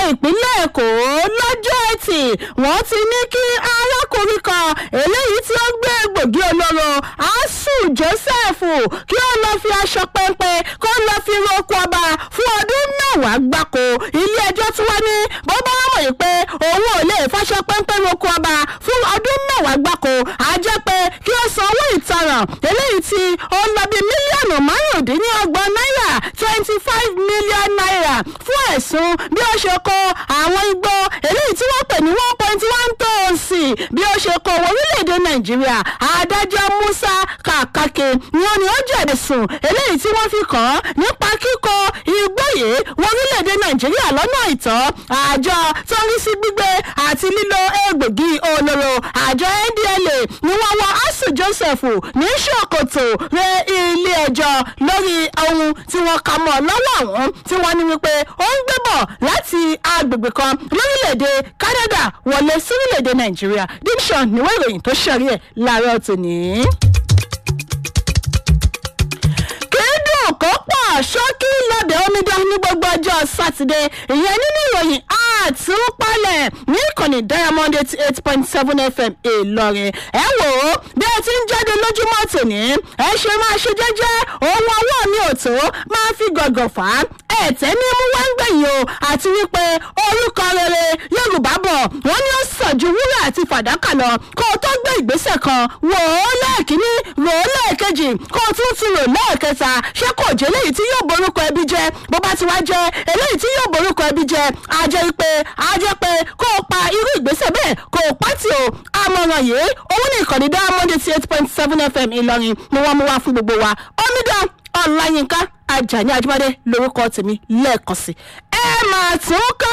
ìpínlẹ̀ èkó lọ́jọ́ ẹtì wọ́n ti ní kí arákùnrin kan eléyìí tí ó gbé egbògi olóró asu joseph kí ó lọ fi aṣọ pẹ́ńpẹ́ kó lọ fi roko ọba fún ọdún mẹ́wàá gbáko ilé ẹjọ́ tí wọ́n ní bó bá wọ́n mọ̀ pé òun ò lè fàṣọ pẹ́ńpẹ́ roko ọba fún ọdún mẹ́wàá gbáko á jẹ́ pé kí ó san owó ìtanràn eléyìí tí ó ń lọ bí mílíọ̀nù márùndínlọ́gbọ̀n náírà twenty five million naira fún ẹ̀sùn bí ó ṣe kó àwọn igbó eléyìí tí wọ́n pè ní one point one tonsi bí ó ṣe kó owó orílẹ̀-èdè nàìjíríà adájọ́ musa kàkàkè ni ó ní ó jẹ̀bi sùn eléyìí tí wọ́n fi kàn án nípa kíkó igbó yìí wọ orílẹ̀-èdè nàìjíríà lọ́nà ìtọ́ àjọ tó ń rí sí gbígbé àti lílo egbògi olóró àjọ ndla ni wọ́n wọ asu joseph ní ṣòkòtò rẹ ilé ẹjọ́ lórí ohun tí wọ́n kà mọ́ lọ́wọ́ àwọn tí wọ́n ní wípé ó ń gbé bọ̀ láti agbègbè kan lórílẹ̀‐èdè canada wọlé sórílẹ̀‐èdè nàìjíríà division níwọ̀n ìròyìn tó ṣẹ̀rí ẹ̀ láàárọ̀ tòní kéédùn kó pọ̀ ṣókí lọ́dẹ̀ omidan ní gbogbo ọjọ́ sátidé ìyẹn nínú ìròyìn àtúpalẹ̀ ní ìkànnì diamond eighty eight point seven fm ìlọrin ẹ wò ó bí ẹ ti ń jáde lójúmọ́ tòní ẹ ṣe máa ṣe jẹ́jẹ́ ohun ọwọ́ mi ò tó máa fi gọ̀gọ̀ fà á ẹ̀tẹ́ ní mú wá ń gbẹ̀yìn o àti wípé orúkọ rere yorùbá bọ̀ wọ́n ní ó sàn ju wúrà àti fàdákà lọ kó o tó gbé ìgbésẹ̀ kan wò ó lẹ́ẹ̀kínní rò ó lẹ́ẹ̀kejì kó o tún tún rò lẹ́ẹ̀kẹta ṣé kò jẹ́ léyìí tí yóò borúkọ ẹbí jẹ bó bá ti wá jẹ eléyìí tí yóò borúkọ ẹbí jẹ á jẹ́ pé á jẹ́ pé kó o pa irú ìgbésẹ̀ bẹ́ẹ̀ kó o pátì o àmọ̀ràn yìí òun ní ìkànnì diamond eighty eight point seven fm ìlọrin ni wọ́n mú wá fún gbogbo wa omidan ọ̀làyínká ajani ajibade lorúkọ tèmi lẹ́ẹ̀kan sí ẹ máa tún kà